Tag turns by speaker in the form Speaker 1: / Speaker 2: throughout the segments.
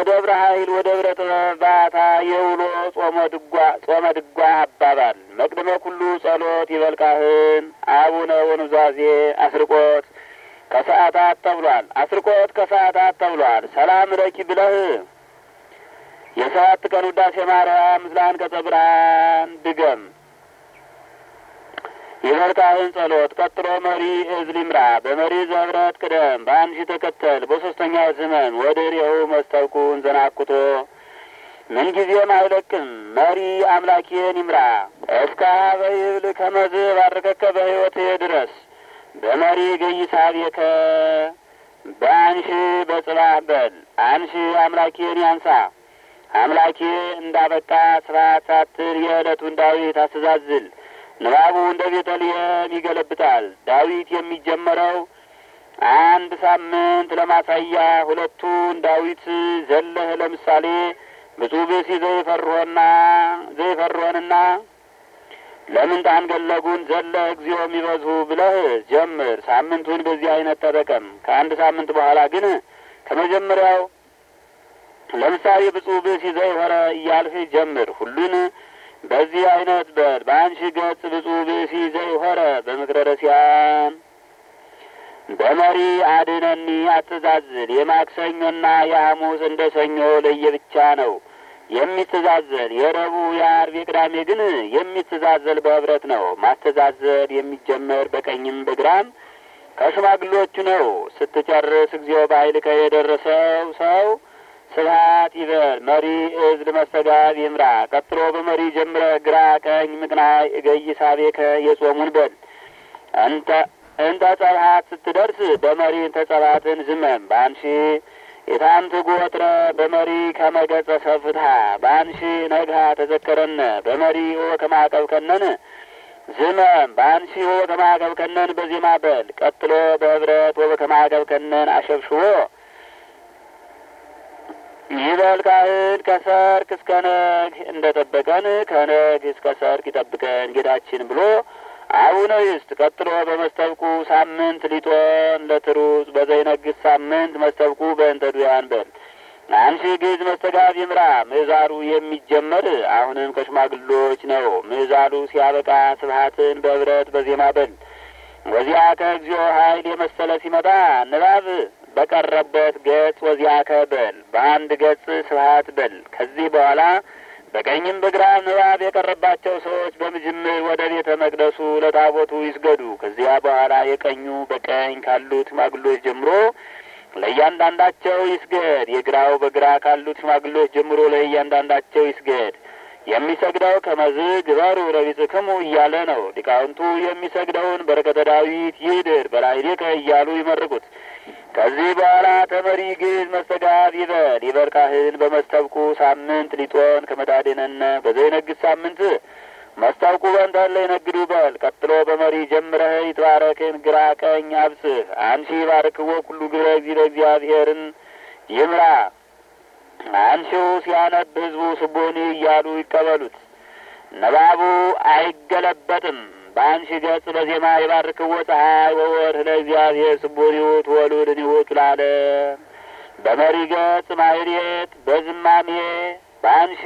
Speaker 1: ወደብረ ኃይል ወደብረ ጥበባታ የውሎ ጾመ ድጓ ጾመ ድጓ አባባል መቅድመ ኩሉ ጸሎት ይበልካህን አቡነ ወኑዛዜ አስርቆት ከሰዓታት ተብሏል። አስርቆት ከሰዓታት ተብሏል። ሰላም ረኪ ብለህ የሰባት ቀን ውዳሴ ማርያም ምስለ አንቀጸ ብርሃን ድገም። የመርካህን ጸሎት ቀጥሎ መሪ እዝል ይምራ በመሪ ዘህብረት ቅደም በአንሺ ተከተል በሶስተኛው ዘመን ወደ ሬው መስተብኩን ዘናኩቶ ምንጊዜም አይለቅም መሪ አምላኬን ይምራ እስከ በይብል ከመዝ ባረከከ በሕይወት ድረስ በመሪ ገይ ሳቤከ በአንሺ በጽባህ በል አንሺ አምላኬን ያንሳ አምላኬ እንዳበቃ ስብሐት ሳትል የዕለቱን ዳዊት አስተዛዝል ንባቡ እንደ ቤተልሔም ይገለብጣል። ዳዊት የሚጀመረው አንድ ሳምንት ለማሳያ ሁለቱን ዳዊት ዘለህ ለምሳሌ ብፁዕ ብእሲ ዘይፈርሆና ዘይፈርሆንና ለምን ታንገለጉን ዘለህ እግዚኦ የሚበዝሁ ብለህ ጀምር። ሳምንቱን በዚህ አይነት ተጠቀም። ከአንድ ሳምንት በኋላ ግን ከመጀመሪያው ለምሳሌ ብፁዕ ብእሲ ዘይሆረ እያልህ ጀምር። ሁሉን በዚህ አይነት በል በአንሺ ገጽ ብፁዕ ብእሲ ዘይሆረ በምክረ ረሲያን በመሪ አድነኒ አትዛዝል። የማክሰኞና የሐሙስ እንደ ሰኞ ለየብቻ ነው የሚተዛዘል። የረቡዕ የአርብ የቅዳሜ ግን የሚተዛዘል በህብረት ነው። ማስተዛዘል የሚጀመር በቀኝም በግራም ከሽማግሎቹ ነው። ስትጨርስ እግዚኦ በኃይልከ የደረሰው ሰው ስብሐት ይበል። መሪ እዝል መስተጋብ ይምራ። ቀጥሎ በመሪ ጀምረ ግራ ቀኝ ምቅናይ እገይ ሳቤከ የጾሙን በል። እንተ እንተ ጸብሐት ስትደርስ በመሪ እንተ ጸብሐትን ዝመም በአንሺ የታንት ጎትረ በመሪ ከመገጸ ሰፍትሃ በአንሺ ነግሃ ተዘከረነ በመሪ ኦ ከማዕቀብ ከነን ዝመም በአንሺ ኦ ከማዕቀብ ከነን በዜማ በል። ቀጥሎ በህብረት ወ ከማዕቀብ ከነን አሸብሽቦ ይበል ካህን ከሰርክ እስከ ነግ እንደ ጠበቀን ከነግ እስከ ሰርክ ይጠብቀን ጌታችን ብሎ አቡነ ይስጥ። ቀጥሎ በመስተብቁ ሳምንት ሊጦን ለትሩጽ በዘይነግስ ሳምንት መስተብቁ በእንተ ዱያን በል። አንሺ ግዕዝ መስተጋብ ይምራ። ምዕዛሩ የሚጀመር አሁንም ከሽማግሎች ነው። ምዕዛሉ ሲያበቃ ስብሐትን በህብረት በዜማ በል። ወዚያ ከእግዚኦ ኃይል የመሰለ ሲመጣ ንባብ በቀረበት ገጽ ወዚያ ከበል በአንድ ገጽ ስብሐት በል። ከዚህ በኋላ በቀኝም በግራም ንባብ የቀረባቸው ሰዎች በምጅምር ወደ ቤተ መቅደሱ ለታቦቱ ይስገዱ። ከዚያ በኋላ የቀኙ በቀኝ ካሉት ሽማግሎች ጀምሮ ለእያንዳንዳቸው ይስገድ። የግራው በግራ ካሉት ሽማግሎች ጀምሮ ለእያንዳንዳቸው ይስገድ። የሚሰግደው ከመዝ ግበሩ ለቢጽክሙ እያለ ነው። ሊቃውንቱ የሚሰግደውን በረከተ ዳዊት ይድር በላዕሌከ እያሉ ይመርቁት። ከዚህ በኋላ ተመሪ ግዕዝ መስተጋብ ይበል። ይበል ካህን በመስተብቁ ሳምንት ሊጦን ከመታደነነ በዘይነግድ ሳምንት መስተብቁ በእንተን ለይነግዱ በል። ቀጥሎ በመሪ ጀምረህ ይትባረክን ግራ ቀኝ አብጽህ አንሺ ባርክዎ ኩሉ ግብረ እግዚእ እግዚአብሔርን ይምራ አንሺው ሲያነብ ህዝቡ ስቦኒ እያሉ ይቀበሉት። ነባቡ አይገለበጥም። በአንሺ ገጽ በዜማ የባርክዎ ፀሐይ ወወርህ ለእግዚአብሔር ስቡኒውት ወሉድኒውት ለዓለም በመሪ ገጽ ማህሌት በዝማሜ በአንሺ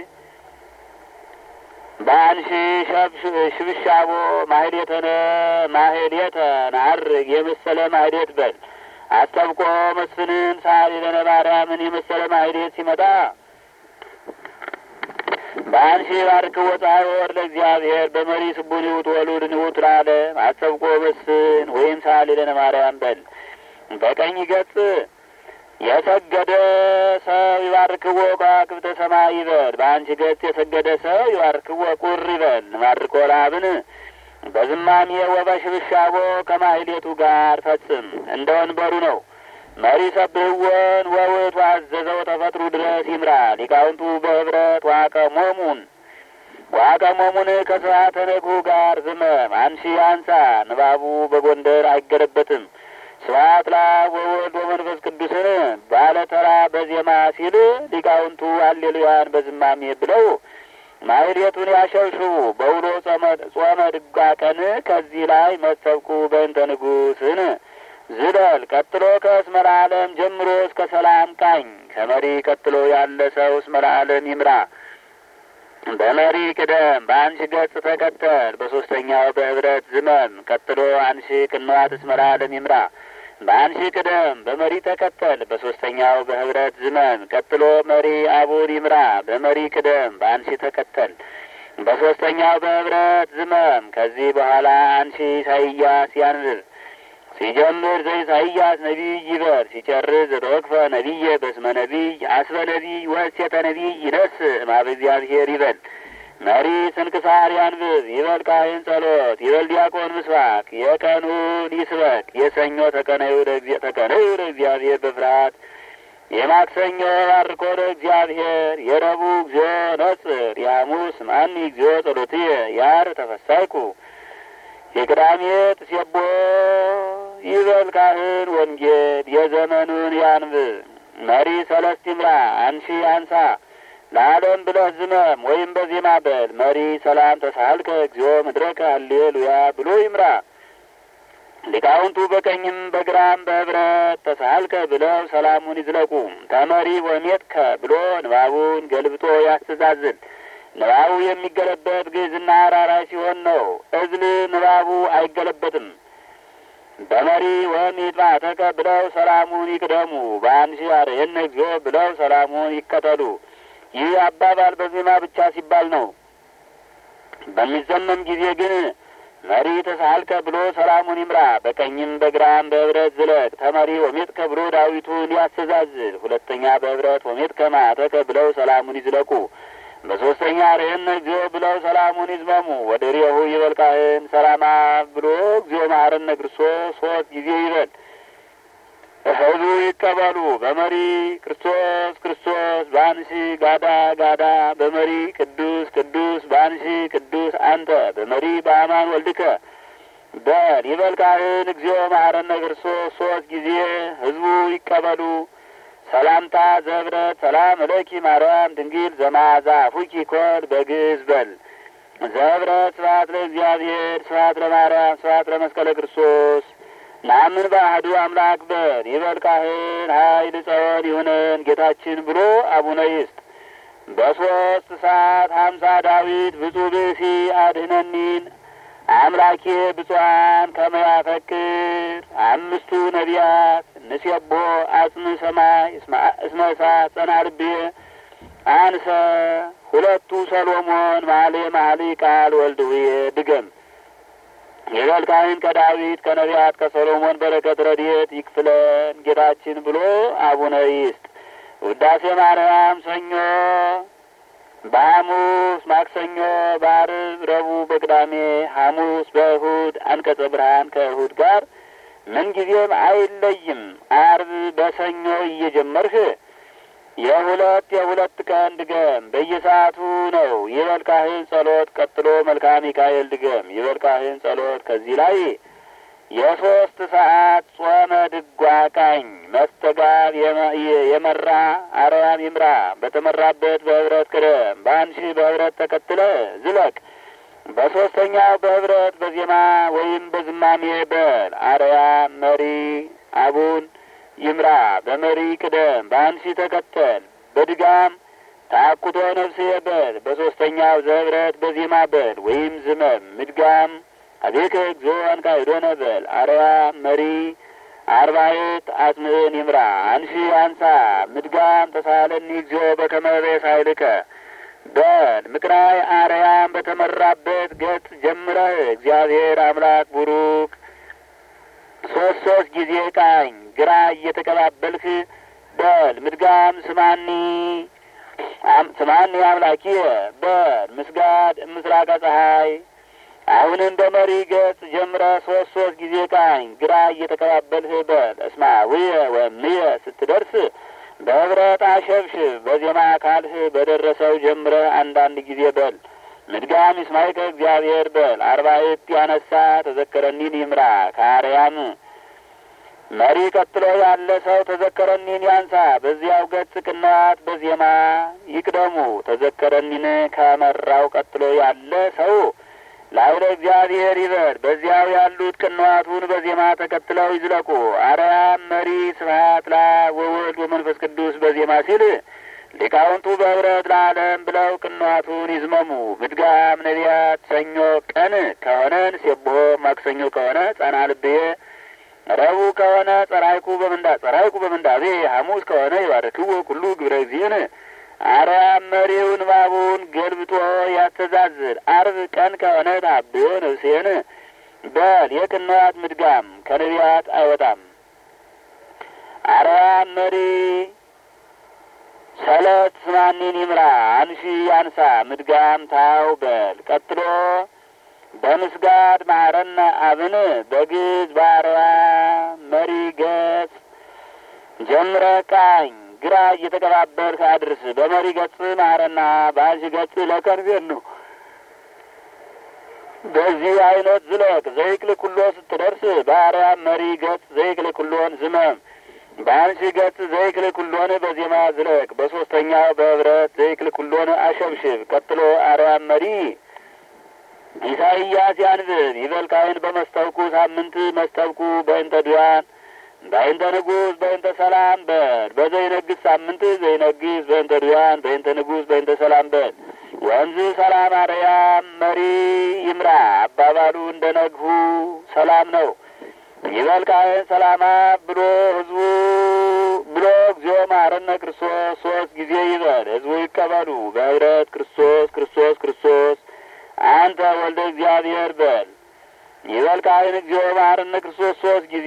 Speaker 1: በአንሺ ሽብሻቦ ማህሌተነ ማህሌተ ናርግ የመሰለ ማህሌት በል። አስተብቆ መስፍንን ሳሊ ለነ ማርያምን የመሰለ ማህሌት ሲመጣ በአንሺ ባርክዎ ፀሐይ ወወርህ ለእግዚአብሔር በመሪ ስቡኒውት ወሉድኒውት ለዓለም አስተብቆ መስፍን ወይም ሳሊ ለነ ማርያም በል። በቀኝ ገጽ የሰገደ ሰው ይባርክዎ ከዋክብተ ሰማይ ይበል። በአንቺ ገጽ የሰገደ ሰው ይባርክዎ ቁር ይበል። ማርቆ ላብን በዝማሜ ወበሽብሻቦ ከማህሌቱ ጋር ፈጽም። እንደ ወንበሩ ነው። መሪ ሰብህወን ወውእቱ አዘዘው ተፈጥሩ ድረስ ይምራ። ሊቃውንቱ በህብረት ዋቀሞሙን ዋቀሞሙን ከስብሐተ ነግሁ ጋር ዝመም። አንሺ አንሳ። ንባቡ በጎንደር አይገለበትም። ስብሐት ለአብ ወወልድ ወመንፈስ ቅዱስን ባለ ተራ በዜማ ሲል ሊቃውንቱ አሌሉያን በዝማሜ ብለው ማህሌቱን ያሸብሽቡ። በውሎ ጾመ ድጓ ቀን ከዚህ ላይ መሰብኩ በእንተ ንጉሥን ዝለል። ቀጥሎ ከእስመ ለዓለም ጀምሮ እስከ ሰላም ቃኝ ከመሪ ቀጥሎ ያለ ሰው እስመ ለዓለም ይምራ። በመሪ ቅደም፣ በአንሺ ገጽ ተከተል። በሶስተኛው በህብረት ዝመም። ቀጥሎ አንሺ ቅንዋት እስመ ለዓለም ይምራ። በአንሺ ቅደም፣ በመሪ ተከተል። በሶስተኛው በህብረት ዝመም። ቀጥሎ መሪ አቡን ይምራ። በመሪ ቅደም፣ በአንሺ ተከተል። በሶስተኛው በህብረት ዝመም። ከዚህ በኋላ አንሺ ኢሳይያስ ያንብብ። ሲጀምር ዘኢሳይያስ ነቢይ ይበር ሲጨርስ ዘተወክፈ ነቢየ በስመ ነቢይ አስበ ነቢይ ወእሴተ ነቢይ ይነስ እምኀበ እግዚአብሔር ይበል። መሪ ስንክሳር ያንብብ። ይበል ካህን ጸሎት። ይበል ዲያቆን ምስባክ። የቀኑን ይስበክ። የሰኞ ተቀነዩ ተቀነዩ ለእግዚአብሔር በፍርሃት የማክሰኞ ባርኮ ለእግዚአብሔር የረቡዕ እግዚኦ ነጽር የሐሙስ ማኒ እግዚኦ ጸሎትየ የዓርብ ተፈሳይኩ የቅዳሜ ጥሴቦ ይበል ካህን ወንጌል የዘመኑን ያንብብ። መሪ ሰለስት ይምራ። አንሺ አንሳ ለዓለም ብለህ ዝመም ወይም በዜማ በል። መሪ ሰላም ተሳልከ እግዚኦ ምድረከ ሃሌሉያ ብሎ ይምራ። ሊቃውንቱ በቀኝም በግራም በህብረት ተሳልከ ብለው ሰላሙን ይዝለቁ። ተመሪ ወሜትከ ብሎ ንባቡን ገልብጦ ያስተዛዝል። ንባቡ የሚገለበጥ ግዕዝና አራራይ ሲሆን ነው። እዝል ንባቡ አይገለበጥም። በመሪ ወሚጥማተከ ብለው ሰላሙን ይቅደሙ። በአንሺ አርየነ እግዚኦ ብለው ሰላሙን ይከተሉ። ይህ አባባል በዜማ ብቻ ሲባል ነው። በሚዘመም ጊዜ ግን መሪ ተሳልከ ብሎ ሰላሙን ይምራ። በቀኝም በግራም በህብረት ዝለቅ። ተመሪ ወሜትከ ብሎ ዳዊቱን ያስተዛዝል። ሁለተኛ በህብረት ወሜትከ ማተከ ብለው ሰላሙን ይዝለቁ። በሶስተኛ ርህነ እግዚኦ ብለው ሰላሙን ይዝመሙ። ወደ ሪሁ ይበል ካህን ሰላማ ብሎ እግዚኦ መሐረነ ክርስቶስ ሶስት ጊዜ ይበል። ህዝቡ ይቀበሉ። በመሪ ክርስቶስ ክርስቶስ በአንሺ ጋዳ ጋዳ በመሪ ቅዱስ ቅዱስ በአንሺ ቅዱስ አንተ በመሪ በአማን ወልድከ በል ይበል ካህን እግዚኦ መሐረነ ክርስቶስ ሶስት ጊዜ ህዝቡ ይቀበሉ። ሰላምታ ዘህብረት ሰላም እለኪ ማርያም ድንግል ዘማዛ ፉኪ ኮል በግዕዝ በል ዘህብረት ስብሐት ለእግዚአብሔር ስብሐት ለማርያም ስብሐት ለመስቀለ ክርስቶስ ናምን በአህዱ አምላክ በል ይበል ካህን ኃይል ጸወን ይሁነን ጌታችን ብሎ አቡነ ይስጥ በሶስት ሰዓት ሀምሳ ዳዊት ብፁዕ ብእሲ አድህነኒን አምላኬ ብፁዓን ከመያፈክር አምስቱ ነቢያት ንሴቦ አጽም ሰማይ እስመ እሳት ጸና ልቤ አንሰ ሁለቱ ሰሎሞን ማሌ ማህሊ ቃል ወልድ ውዬ ድገም ይበል ካህን ከዳዊት ከነቢያት ከሰሎሞን በረከት ረድኤት ይክፍለን ጌታችን ብሎ አቡነ ይስጥ ውዳሴ ማርያም ሰኞ በሐሙስ ማክሰኞ፣ በዓርብ፣ ረቡዕ፣ በቅዳሜ፣ ሐሙስ በእሁድ አንቀጸ ብርሃን ከእሁድ ጋር ምንጊዜም አይለይም። ዓርብ በሰኞ እየጀመርህ የሁለት የሁለት ቀን ድገም። በየሰዓቱ ነው። ይበል ካህን ጸሎት ቀጥሎ መልካ ሚካኤል ድገም። ይበል ካህን ጸሎት ከዚህ ላይ የሶስት ሰዓት ጾመ ድጓ ቃኝ መስተጋብ የመራ አርያም ይምራ። በተመራበት በህብረት ቅደም። በአንሺ በህብረት ተከትለ ዝለቅ። በሶስተኛው በህብረት በዜማ ወይም በዝማሜ በል። አርያም መሪ አቡን ይምራ። በመሪ ቅደም። በአንሺ ተከተል። በድጋም ታኩቶ ነፍሴ በል። በሶስተኛው ዘህብረት በዜማ በል ወይም ዝመም። ምድጋም አቤከ እግዚኦ አንካይዶነ በል። አርያም መሪ አርባዕት አጽምዕን ይምራ። አንሺ አንሳ። ምድጋም ተሳለኒ እግዚኦ በከመ በሳይልከ በል። ምቅራይ አርያም በተመራበት ገጽ ጀምረህ እግዚአብሔር አምላክ ቡሩክ ሶስት ሶስት ጊዜ ቃኝ ግራ እየተቀባበልህ በል። ምድጋም ስማኒ ስማኒ አምላኪየ በል። ምስጋድ ምስራቀ ፀሐይ አሁንም በመሪ ገጽ ጀምረ ሶስት ሶስት ጊዜ ቃኝ ግራ እየተቀባበልህ በል። እስማ ውየ ወምየ ስትደርስ በህብረት አሸብሽብ። በዜማ አካልህ በደረሰው ጀምረ አንዳንድ ጊዜ በል። ምድጋም ይስማይከ እግዚአብሔር በል። አርባዕት ያነሳ ተዘከረኒን ይምራ። ከአርያም መሪ ቀጥሎ ያለ ሰው ተዘከረኒን ያንሳ። በዚያው ገጽ ቅንዋት በዜማ ይቅደሙ። ተዘከረኒን ከመራው ቀጥሎ ያለ ሰው ላይለ እግዚአብሔር ይበል። በዚያው ያሉት ቅንዋቱን በዜማ ተከትለው ይዝለቁ። አርያም መሪ ስብሐት ለአብ ወወልድ ወመንፈስ ቅዱስ በዜማ ሲል ሊቃውንቱ በህብረት ለዓለም ብለው ቅንዋቱን ይዝመሙ። ምድጋም ነቢያት ሰኞ ቀን ከሆነ ንሴብሖ፣ ማክሰኞ ከሆነ ጸና ልብዬ፣ ረቡዕ ከሆነ ጸራይኩ በምንዳ ጸራይኩ በምንዳቤ፣ ሐሙስ ከሆነ ይባርክዎ ኩሉ ግብረ እግዚእነ አርያም መሪው ንባቡን ገልብጦ ያስተዛዝል። አርብ ቀን ከሆነ ታብዮ ነፍሴን በል። የቅንዋት ምድጋም ከነቢያት አይወጣም። አርያም መሪ ሰለት ስማኒን ይምራ አንሺ ያንሳ ምድጋም ታው በል። ቀጥሎ በምስጋድ ማረነ አብን በግዝ ባርያ መሪ ገጽ ጀምረ ቃኝ ግራ እየተቀባበልክ አድርስ። በመሪ ገጽ ማረና በአንሺ ገጽ ለከንፌን ነው። በዚህ አይነት ዝለቅ። ዘይክል ኩሎ ስትደርስ በአርያም መሪ ገጽ ዘይክል ኩሎን ዝመም። በአንሺ ገጽ ዘይክል ኩሎን በዜማ ዝለቅ። በሶስተኛው በህብረት ዘይክል ኩሎን አሸብሽብ። ቀጥሎ አርያም መሪ ኢሳይያስ ያንብብ። ይበልካይን በመስተብቁ ሳምንት መስተብቁ በእንተ ድያን በእንተ ንጉሥ በእንተ ሰላም በል። በዘይነግስ ሳምንት ዘይነግስ በእንተ ድያን በእንተ ንጉሥ በእንተ ሰላም በል። ወንዝ ሰላም አርያም መሪ ይምራ። አባባሉ እንደ ነግሁ ሰላም ነው። ይበልካይን ሰላማ ብሎ ህዝቡ ብሎ እግዚኦ መሐረነ ክርስቶስ ሶስት ጊዜ ይበል። ህዝቡ ይቀበሉ በህብረት ክርስቶስ ክርስቶስ ክርስቶስ አንተ ወልደ እግዚአብሔር በል። ይበልካይን እግዚኦ መሐረነ ክርስቶስ ሶስት ጊዜ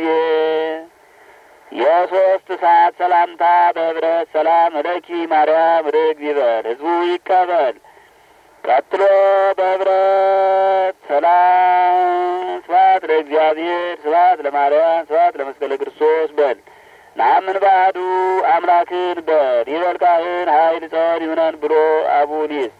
Speaker 1: የሶስት ሰዓት ሰላምታ በህብረት ሰላም እለኪ ማርያም ርግብ ይበል። ህዝቡ ይቀበል። ቀጥሎ በህብረት ሰላም ስብሐት ለእግዚአብሔር ስብሐት ለማርያም ስብሐት ለመስቀለ ክርስቶስ በል። ናምን ባዕዱ አምላክን በል። ይበልካህን ኃይል ጸር ይሁነን ብሎ አቡን ይስጥ።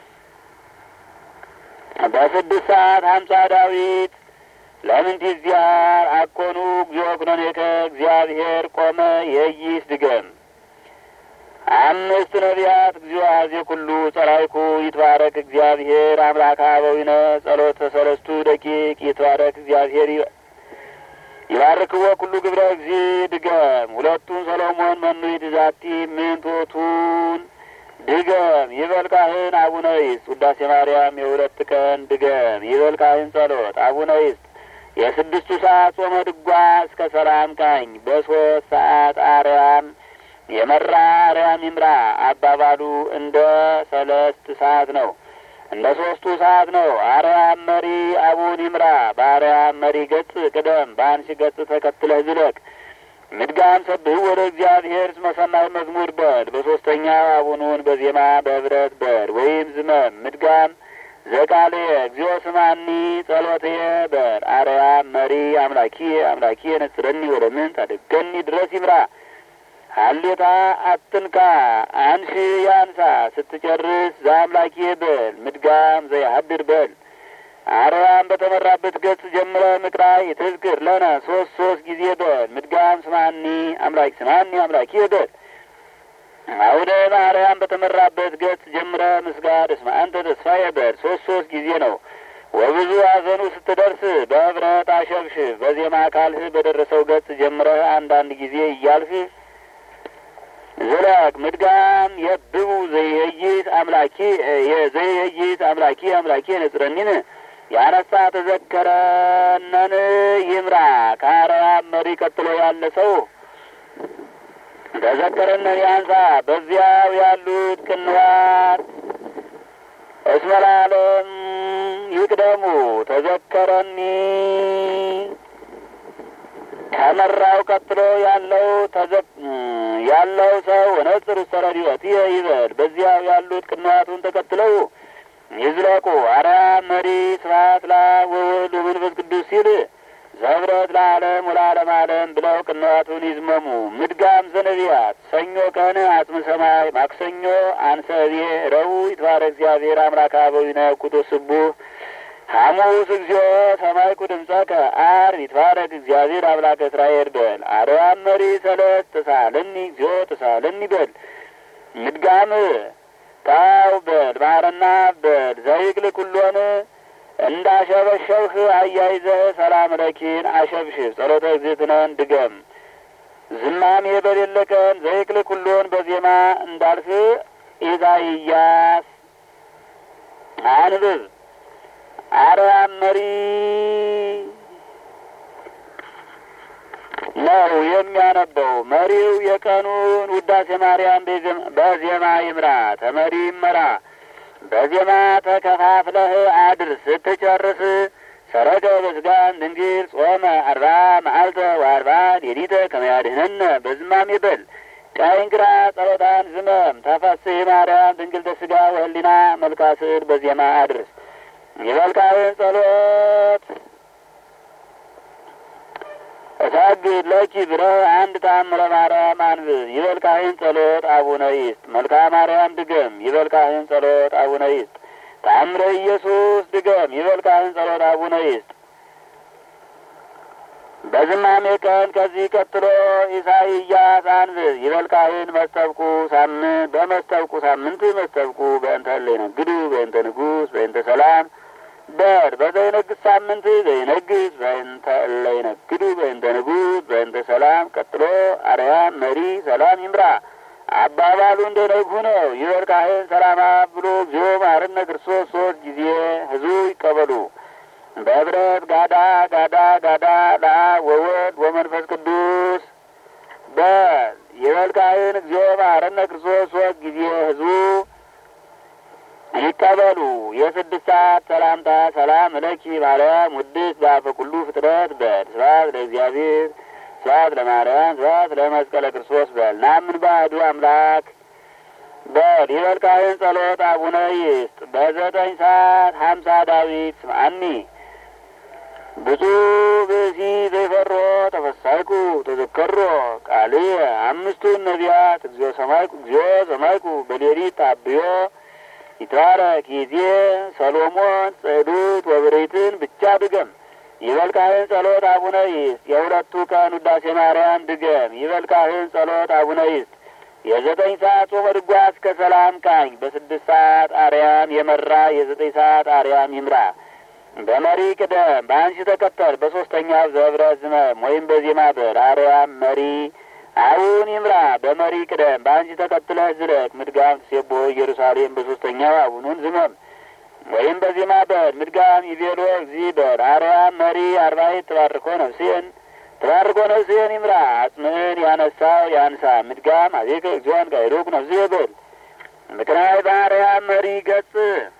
Speaker 1: በስድስት ሰዓት ሀምሳ ዳዊት ለምን ቲዚያር አኮኑ እግዚኦ ኩነኔከ እግዚአብሔር ቆመ የይስ ድገም አምስት ነቢያት እግዚኦ አዜ ኩሉ ጸራይኩ ይትባረክ እግዚአብሔር አምላከ አበዊነ ጸሎተ ሰለስቱ ደቂቅ ይትባረክ እግዚአብሔር ይባርክዎ ኩሉ ግብረ እግዚ ድገም ሁለቱን ሰሎሞን መኑ ይትዛቲ ምንቶቱን ድገም ይበልካህን አቡነ ይስጥ ውዳሴ ማርያም የሁለት ቀን ድገም ይበልካህን ጸሎት አቡነ ይስጥ የስድስቱ ሰዓት ጾመ ድጓ እስከ ሰላም ቃኝ በሶስት ሰዓት አርያም የመራ አርያም ይምራ አባባሉ እንደ ሰለስት ሰዓት ነው። እንደ ሶስቱ ሰዓት ነው። አርያም መሪ አቡን ይምራ በአርያም መሪ ገጽ ቅደም፣ በአንሺ ገጽ ተከትለህ ዝለቅ። ምድጋም ሰብህ ወደ እግዚአብሔር እስመ ሰማይ መዝሙር በል። በሶስተኛው አቡኑን በዜማ በህብረት በል ወይም ዝመም። ምድጋም ዘቃሌ እግዚኦ ስማኒ ጸሎትየ በል። አርያም መሪ አምላኪ አምላኪ ነጽረኒ ወደ ምን ታደገኒ ድረስ ይምራ ሀሌታ አትንካ አንሺ ያንሳ ስትጨርስ ዘአምላኪ በል። ምድጋም ዘያሀድር በል። አርያም በተመራበት ገጽ ጀምረ ምቅራ ይትዝክር ለነ ሶስት ሶስት ጊዜ በል። ምድጋም ስማኒ አምላኪ ስማኒ አምላኪ በል። አውደ ማርያም በተመራበት ገጽ ጀምረ ምስጋድ እስመ አንተ ተስፋዬ በል። ሶስት ሶስት ጊዜ ነው። ወብዙ አዘኑ ስትደርስ በህብረት አሸብሽብ። በዜማ ካልህ በደረሰው ገጽ ጀምረህ አንዳንድ ጊዜ እያልህ ዝለቅ ምድጋም የብቡ ዘይህይት አምላኪ ዘይህይት አምላኪ አምላኪ ነጽረኒን ያነሳ ተዘከረነን ይምራ ከአርያም መሪ ቀጥሎ ያለ ሰው ተዘከረነን ያንሳ። በዚያው ያሉት ቅንዋት እስመ ለዓለም ይቅደሙ ተዘከረኒ ከመራው ቀጥሎ ያለው ያለው ሰው ነጽር ሰረዲዮት ይህ ይበል። በዚያው ያሉት ቅንዋቱን ተከትለው ይዝለቁ። አርያም መሪ ስብሐት ለአብ ወወልድ ወመንፈስ ቅዱስ ሲል ዘህብረት ለዓለም ወለዓለም ዓለም ብለው ቅንዋቱን ይዝመሙ። ምድጋም ዘነቢያት ሰኞ ቀን አጽመ ሰማይ፣ ማክሰኞ አንሰቤ፣ ረቡዕ ይትባረክ እግዚአብሔር አምላከ አበዊነ ኩቶ ስቡህ ሐሙስ እግዚኦ ሰማይኩ ድምፀከ ዓርብ ይትባረክ እግዚአብሔር አምላከ እስራኤል በል። አርያም መሪ ሰለስት ተሳለኒ እግዚኦ ተሳለኒ በል። ምድጋም ታው በል ማረና በል ዘይክል ኩሎን እንዳሸበሸብህ አያይዘህ ሰላም ለኪን አሸብሽብ ጸሎተ እግዝእትነን ድገም። ዝማሜ በሌለ ቀን ዘይክል ኩሎን በዜማ እንዳልፍ ኢሳይያስ አንብብ። አርያም መሪ ነው የሚያነበው። መሪው የቀኑን ውዳሴ ማርያም በዜማ ይምራ። ተመሪ ይመራ። በዜማ ተከፋፍለህ አድርስ። ስትጨርስ ሰረቀ በስጋን ድንግል ጾመ አርባ መዓልተ ወአርባ ሌሊተ ከመያድህነነ በዝማሜ በል ቀኝ ግራ ጸሎታን ዝመም ተፈስሒ ማርያም ድንግልተ ስጋ ወህሊና መልካስል በዜማ አድርስ። የመልካውን ጸሎት እሰግድ ለኪ ብለህ አንድ ተአምረ ማርያም አንብብ። ይበልካህን ጸሎት አቡነ ይስጥ። መልካ ማርያም ድገም። ይበልካህን ጸሎት አቡነ ይስጥ። ተአምረ ኢየሱስ ድገም። ይበልካህን ጸሎት አቡነ ይስጥ። በዝማሜ ቀን ከዚህ ቀጥሎ ኢሳይያስ አንብብ። ይበልካህን መስተብቁ ሳምንት በመስተብቁ ሳምንት መስተብቁ በእንተ እለ ይነግዱ በእንተ ንጉሥ በእንተ ሰላም በር በዘይነግስ ሳምንት ዘይነግስ በእንተ እለ ይነግዱ በእንተ ንጉሥ በእንተ ሰላም። ቀጥሎ አርያም መሪ ሰላም ይምራ። አባባሉ እንደ ነግሁ ነው። ይበልካህን ሰላማ ብሎ እግዚኦ መሐረነ ክርስቶስ ሶስት ጊዜ ህዝቡ ይቀበሉ። በህብረት ጋዳ ጋዳ ጋዳ ለአብ ወወልድ ወመንፈስ ቅዱስ በል ይበልካህን እግዚኦ መሐረነ ክርስቶስ ሶስት ጊዜ ህዝቡ ይቀበሉ። የስድስት ሰዓት ሰላምታ ሰላም እለኪ ማርያም ውድስት በአፈ ኩሉ ፍጥረት በል ስብሐት ለእግዚአብሔር ስብሐት ለማርያም ስብሐት ለመስቀለ ክርስቶስ በል ናምን ባዕዱ አምላክ በል ይበልካህን ጸሎት አቡነ ይስጥ በዘጠኝ ሰዓት ሀምሳ ዳዊት ስምዐኒ ብፁዕ ብእሲ ዘይፈሮ ተፈሳይኩ ተዘከሮ ቃልየ አምስቱን ነቢያት እግዚኦ ሰማይኩ እግዚኦ ሰማይኩ በሌሊት ታብዮ ይትባረክ ይዜ ሰሎሞን ጽዕዱት ወብሬትን ብቻ ድገም። ይበልካህን ጸሎት አቡነ ይስጥ የሁለቱ ቀን ውዳሴ ማርያም ድገም። ይበልካህን ጸሎት አቡነ ይስጥ የዘጠኝ ሰዓት ጾመ ድጓ እስከ ሰላም ቃኝ በስድስት ሰዓት አርያም የመራ የዘጠኝ ሰዓት አርያም ይምራ። በመሪ ቅደም በአንሺ ተከተል በሶስተኛው ዘብረ ዝመም ወይም በዜማ በር አርያም መሪ አቡን ይምራ። በመሪ ቅደም በአንቺ ተከትለህ ዝለቅ። ምድጋም ትሴቦ ኢየሩሳሌም በሶስተኛው አቡኑን ዝመም ወይም በዜማ በል ምድጋም ይቤሎ እግዚ በል አርያም መሪ አርባይት ተባርኮ ነፍስን ተባርኮ ነፍስን ይምራ። አጽምህን ያነሳው ያንሳ። ምድጋም አቤከ እግዚኦን ጋይዶክ ነፍስህ በል ምክንያት በአርያም መሪ ገጽ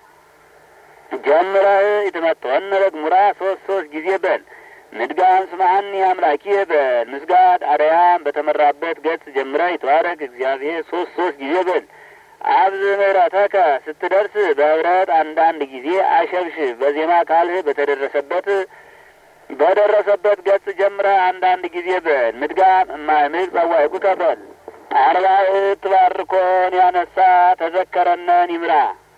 Speaker 1: ጀምረህ ይትመጥወነ ለግሙራ ሶስት ሶስት ጊዜ በል ምድጋም ስምዐኒ አምላኪየ በል ምስጋድ አርያም በተመራበት ገጽ ጀምረህ ይትባረክ እግዚአብሔር ሶስት ሶስት ጊዜ በል አብዝ ምሕረተከ ስትደርስ በህብረት አንዳንድ ጊዜ አሸብሽብ በዜማ ካልህ በተደረሰበት በደረሰበት ገጽ ጀምረህ አንዳንድ ጊዜ በል ምድጋም እማይምቅ ጸዋይቁ ተበል አርባዕት ባርኮን ያነሳ ተዘከረነን ይምራ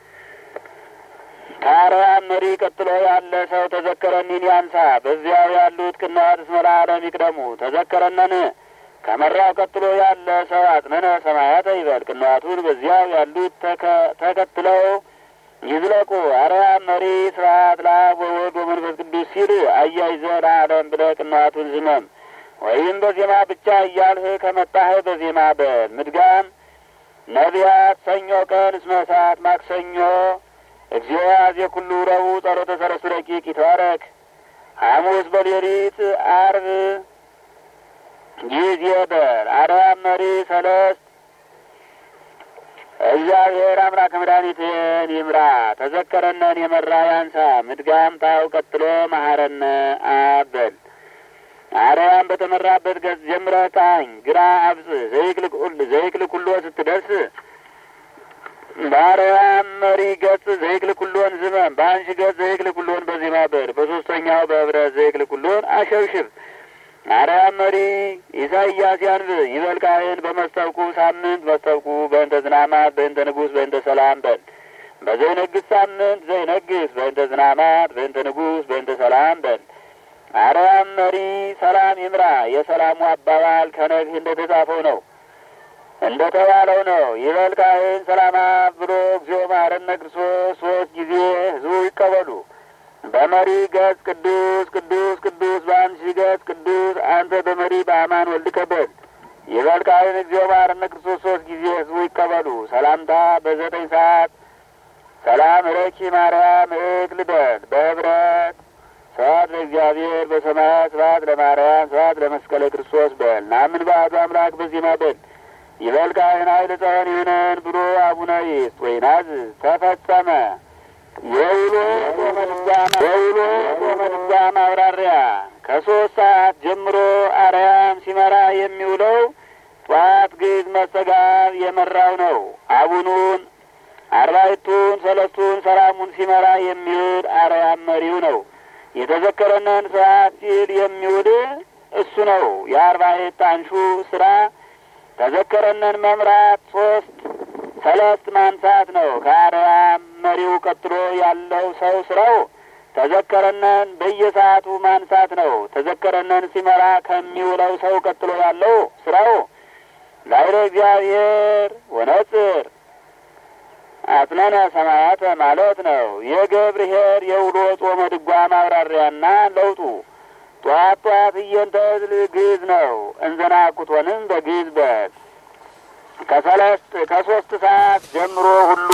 Speaker 1: ከአርያም መሪ ቀጥሎ ያለ ሰው ተዘከረኒን ያንሳ። በዚያው ያሉት ቅንዋት እስመ ለዓለም ይቅደሙ። ተዘከረነን ከመራው ቀጥሎ ያለ ሰው አጽነነ ሰማያተ ይበል። ቅንዋቱን በዚያው ያሉት ተከትለው ይዝለቁ። አርያም መሪ ስብሐት ለአብ ወወልድ ወመንፈስ ቅዱስ ሲል አያይዘ ለዓለም ብለህ ቅንዋቱን ዝመም። ወይም በዜማ ብቻ እያልህ ከመጣህ በዜማ በል። ምድጋም ነቢያት ሰኞ ቀን እስመ እሳት ማክሰኞ እግዚኦ ያዜ ኩሉ ረቡዕ ጸሎተ ሰለስቱ ደቂቅ ይትባረክ። ሐሙስ በሌሊት አርብ ጊዜ በር አርያም መሪ ሰለስት እግዚአብሔር አምላክ መድኃኒትን ይምራ። ተዘከረነን የመራ ያንሳ። ምድጋም ታው ቀጥሎ መሐረነ አበል አርያም በተመራበት ገጽ ጀምረህ ቃኝ ግራ አብጽ ዘይክል ኩሎ ስትደርስ በአርያም መሪ ገጽ ዘይክል ኩሎን ዝመም። በአንሺ ገጽ ዘይክል ኩሎን በዜማ በር። በሶስተኛው በህብረት ዘይክል ኩሎን አሸብሽብ። አርያም መሪ ኢሳይያስ ያንብ ይበልካህን በመስተብቁ ሳምንት መስተብቁ በእንተ ዝናማት በእንተ ንጉሥ በእንተ ሰላም በል። በዘይነግስ ሳምንት ዘይነግስ በእንተ ዝናማት በእንተ ንጉሥ በእንተ ሰላም በል። አርያም መሪ ሰላም ይምራ። የሰላሙ አባባል ከነግህ እንደ ተጻፈው ነው እንደ ተባለው ነው። ይበልካህን ሰላማ ብሎ እግዚኦ መሐረነ ክርስቶስ ሶስት ጊዜ ህዝቡ ይቀበሉ። በመሪ ገጽ ቅዱስ ቅዱስ ቅዱስ በአንሺ ገጽ ቅዱስ አንተ በመሪ በአማን ወልድ ከበድ የበልቃይን እግዚኦ መሐረነ ክርስቶስ ሶስት ጊዜ ህዝቡ ይቀበሉ። ሰላምታ በዘጠኝ ሰዓት ሰላም ረኪ ማርያም እቅ ልበል በህብረት ስብሐት ለእግዚአብሔር በሰማያት ስብሐት ለማርያም ስብሐት ለመስቀለ ክርስቶስ በል ናምን በአሐዱ አምላክ በዜማ በል ይበልቃይን ኃይለ ጸወን ይሁነን ብሎ አቡነ ይስጥ ወይናዝ ተፈጸመ። የውሎ ጾመድጓም የውሎ ጾመድጓም አብራሪያ ከሶስት ሰዓት ጀምሮ አርያም ሲመራ የሚውለው ጠዋት ግዕዝ መስተጋብ የመራው ነው። አቡኑን አርባዕቱን ሰለስቱን ሰላሙን ሲመራ የሚውል አርያም መሪው ነው። የተዘከረንን ሰዓት ሲል የሚውል እሱ ነው። የአርባዕት አንሹ ስራ ተዘከረንን መምራት ሶስት ሰለስት ማንሳት ነው። ከአርያም መሪው ቀጥሎ ያለው ሰው ስራው ተዘከረነን በየሰዓቱ ማንሳት ነው። ተዘከረነን ሲመራ ከሚውለው ሰው ቀጥሎ ያለው ስራው ላይረ እግዚአብሔር ወነጽር አጽነነ ሰማያተ ማለት ነው። የገብርኄር የውሎ ጾመ ድጓ ማብራሪያና ለውጡ ጧት ጧት እየንተ ግዕዝ ነው። እንዘና ኩቶንም በግዕዝ በል ከሰለስት ከሶስት ሰዓት ጀምሮ ሁሉ